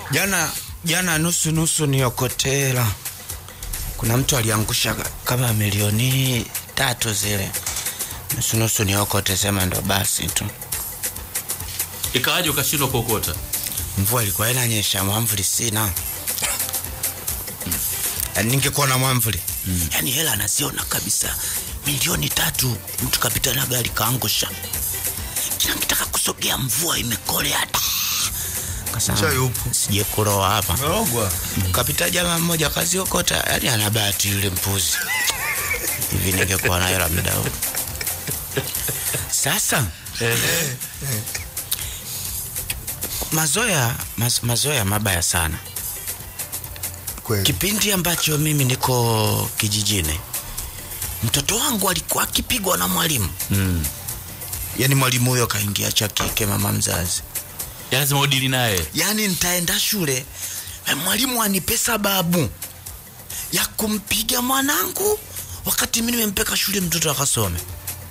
jana jana nusu nusu niokotela kuna mtu aliangusha kama milioni tatu zile nusu nusu niokote sema ndo basi tu ikawaje ukashindwa kuokota mvua ilikuwa inanyesha mwamvuli sina Yaani ningekuwa na mwamvuli mm. yani hela anaziona kabisa milioni tatu mtu kapita na gari kaangusha kila kitaka kusogea mvua imekolea ta Chai upo. sije kuroa hapa Merogwa. kapita jamaa mmoja kaziokota yani ana bahati yule mpuzi hivi ningekuwa na hela muda huu sasa mazoea maz, mazoea mabaya sana Kweli. kipindi ambacho mimi niko kijijini mtoto wangu alikuwa akipigwa na mwalimu mm. yani mwalimu huyo kaingia cha kike mama mzazi Ya lazima udili naye yani nitaenda shule eh, mwalimu anipe sababu ya kumpiga mwanangu wakati mi nimempeka shule mtoto akasome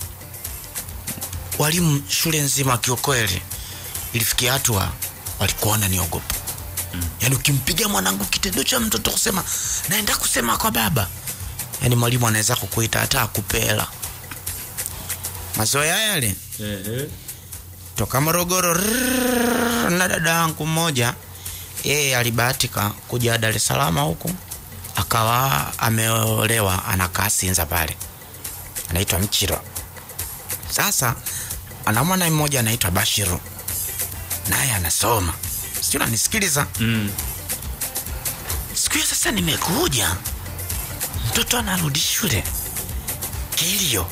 walimu shule nzima kiukweli ilifikia hatua walikuwa wananiogopa mm. yaani ukimpiga mwanangu kitendo cha mtoto kusema naenda kusema kwa baba yaani mwalimu anaweza kukuita hata akupela mazoea yale toka Morogoro rrrr, na dada yangu mmoja yeye alibahatika kuja Dar es Salaam huku akawa ameolewa anakaa Sinza pale anaitwa Mchiro. Sasa ana mwana mmoja anaitwa Bashiru naye anasoma, sio nanisikiliza. mm. Siku hiyo sasa nimekuja, mtoto anarudi shule, kilio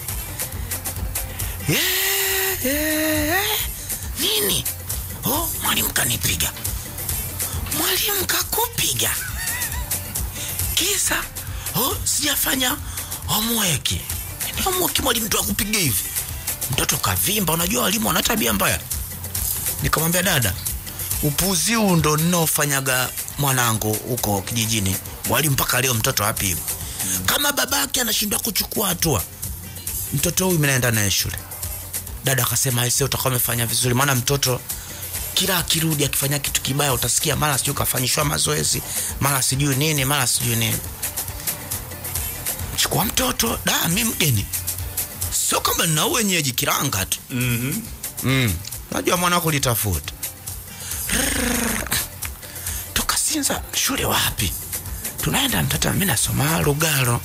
yeah, yeah. Nini? Oh, mwalimu kanipiga. Mwalimu kakupiga kisa? Oh, sijafanya homework. Ni homework mwalimu tu akupiga hivi? Mtoto kavimba. Unajua walimu wana tabia mbaya. Nikamwambia dada, upuzi huu ndo ninaofanyaga mwanangu huko kijijini. Walimu mpaka leo mtoto hapi kama babake anashindwa kuchukua hatua, mtoto huyu mimi naenda naye shule dada akasema aise utakuwa umefanya vizuri maana mtoto kila akirudi akifanya kitu kibaya utasikia mara sijui kafanyishwa mazoezi mara sijui nini mara sijui nini chukua mtoto da mi mgeni sio kama nina wenyeji kiranga tu mm-hmm. mm. najua mwana kulitafuta tukasinza shule wapi tunaenda mtata mi nasoma lugalo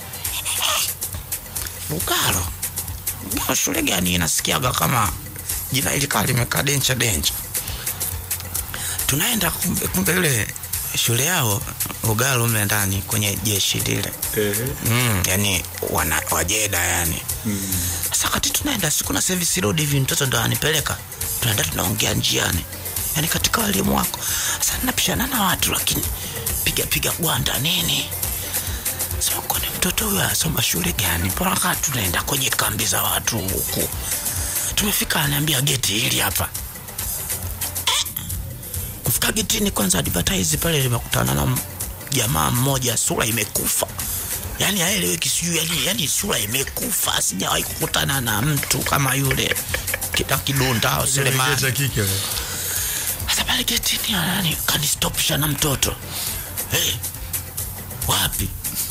lugalo lugalo shule gani inasikiaga kama jina hili kaa limekaa dencha dencha tunaenda kumbe, kumbe yule shule yao lugalo mle ndani kwenye jeshi lile mm, yani wana, wajeda yani sasa kati tunaenda siku na service road hivi mtoto ndo anipeleka tunaenda tunaongea njiani yani katika walimu wako sasa napishana na watu lakini piga piga gwanda nini sema kwani mtoto huyo asoma shule gani mpaka tunaenda kwenye kambi za watu huku tumefika anaambia geti hili hapa Eh, kufika getini kwanza advertise pale limekutana na m- jamaa mmoja sura imekufa yani aeleweki sijui yani, yani sura imekufa sijawahi kukutana na mtu kama yule kita kidunda au Selemani Cha kike wewe. sasa pale getini yani kanistopisha na mtoto hey, wapi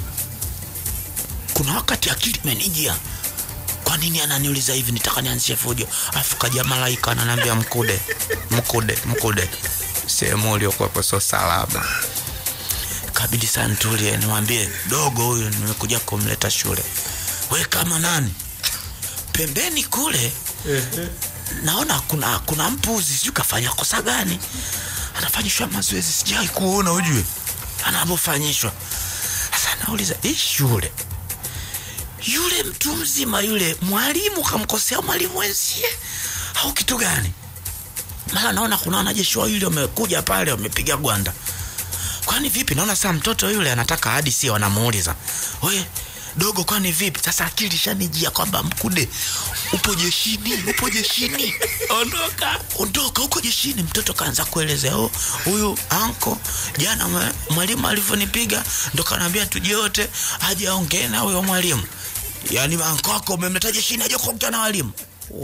kuna wakati akili imenijia kwa nini ananiuliza hivi nitaka nianzishe fujo afu kaja malaika ananiambia mkude mkude mkude sehemu uliokuwepo sio salama kabidi sana nitulie niwambie dogo huyu nimekuja kumleta shule we kama nani pembeni kule naona kuna kuna mpuzi sijui kafanya kosa gani anafanyishwa mazoezi sijawai kuona ujue anavyofanyishwa sasa nauliza hii shule yule mtu mzima yule mwalimu kamkosea mwalimu wenzie au kitu gani mara naona kuna wanajeshi wawili wamekuja pale wamepiga gwanda kwani vipi naona saa mtoto yule anataka hadi si wanamuuliza we dogo kwani vipi sasa akili shanijia kwamba mkude upo jeshini upo jeshini ondoka ondoka huko jeshini mtoto kaanza kuelezea "Oh, huyu anko jana mwa- mwalimu alivyonipiga ndo kanaambia tujiote aje aongee na huyo mwalimu yaani anko wako umemleta jeshini aje kuongea na walimu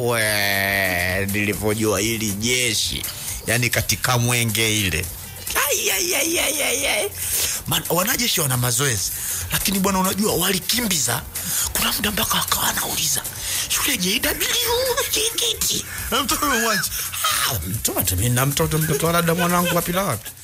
we nilivyojua hili jeshi yani katika mwenge ile Ai, ai, ai, ai, ai, ai. Man, wanajeshi wana mazoezi lakini bwana unajua walikimbiza kuna muda mpaka wakawa wanauliza shule JW kikiti Na mtoto umemwacha. Ah, mtoto mi na mtoto mtoto wa dada mwanangu wapi na wapi